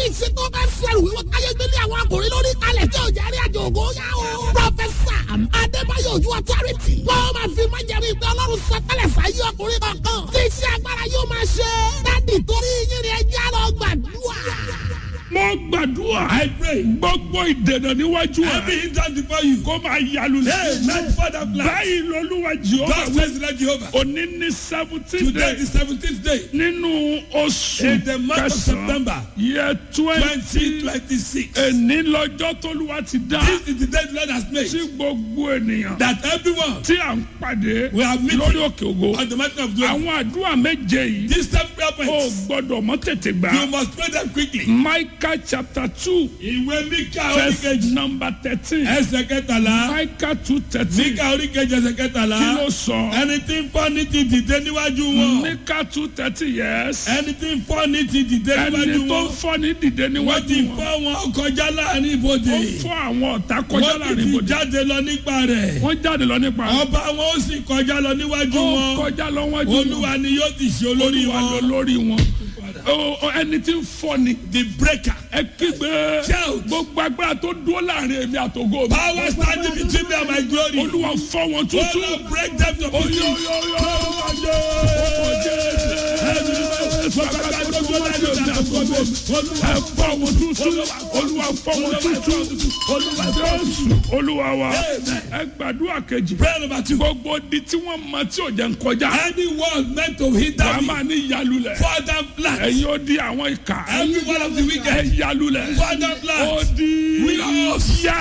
wòlíì ṣe tó bẹ́ sẹ́rù wíwọ́ káyé gbélé àwọn akùnrin lórí kalẹ̀ tí ò jẹ́ rí àjò ògo yá o. Prọfẹ̀sà Adébáyọ̀ Ojú Authority. Wọ́n máa fi máa jẹ̀rí ìgbẹ́ Ọlọ́run sọ tẹ́lẹ̀ sáyé ọkùnrin kankan. Tí iṣẹ́ agbára yóò máa ṣe. Dádì torí yín ni ẹjẹ́ lọ gbàdúrà. mo gbàdúrà. I pray. gbogbo ìdènà níwájú Every ẹ. hindrance before you. kó máa yalu Hey, man, Father, plan. báyìí lolúwa jehova God says let Jehovah. òní ní seventeen Today day is the seventeenth day. nínú oṣù In the month of kẹsàn-án September. yẹ Twenty twenty twenty six. èní lọ́jọ́ tólúwa ti dá This is the day the Lord has made. tí gbogbo ènìyàn That everyone tí à ń pàdé We are meeting. lórí òkè ògo on the mountain of glory. àwọn àdúrà méje yìí These seven prayer ó points. gbọ́dọ̀ mọ́ tètè You gbà must pray them quickly. Micah chapter two Ìwé Míkà verse oríkejì. number thirteen Ẹsẹ̀ kẹtàlá. Micah two thirteen Míkà oríkejì ẹsẹ̀ kẹtàlá. kí ló sọ. Ẹni tí ń fọ́ ní ti dìde níwájú wọn. Mika two thirty years. Ẹni tí ń fọ́ ní ti dìde Ẹni níwájú tó ń wọn. fọ́ ní dìde Wọ́n ti níwájú wọn. fọ́ wọn kọjá láàrin Ó ibodè. fọ́ àwọn ọ̀tá kọjá Wọ́n ti láàrin ti ibodè. jáde lọ nípa rẹ̀. Wọ́n jáde lọ nípa rẹ̀. Ọba wọn ó sì kọjá lọ níwájú Ó wọn. kọjá lọ wájú wọn. Olúwa ni yóò ti ṣe olórí Olúwa lọ wọn. lórí wọn. Ó- ó- Ẹni tí ń fọ́ ni. The breaker. Ẹ kígbe. Shout. Gbogbo agbára tó dúró láàrin èmi àtògo mi. Power standing between me and my glory. Olúwa fọ́ wọn tútù. Olúwa break them to Oyo pieces. yo yo. Ọkọ̀ Jésù. Gbogbo agbára tó dúró láàrin èmi àtògo mi. Ẹ fọ́ wọn tútù. Olúwa fọ́ wọn tútù. Olúwa Jésù. Olúwa wa. Ẹ gbàdúrà kejì. Prayer number two. Gbogbo di tí wọ́n mọ tí ò jẹ́ ń kọjá. Anyone meant to hinder Wàá me. máa ní ìyálulẹ̀. Father flat. Ẹ̀yin ó di àwọn ìkà. Every one of the wicked. Ẹ yálulẹ̀. Father flat. Ó di We are yá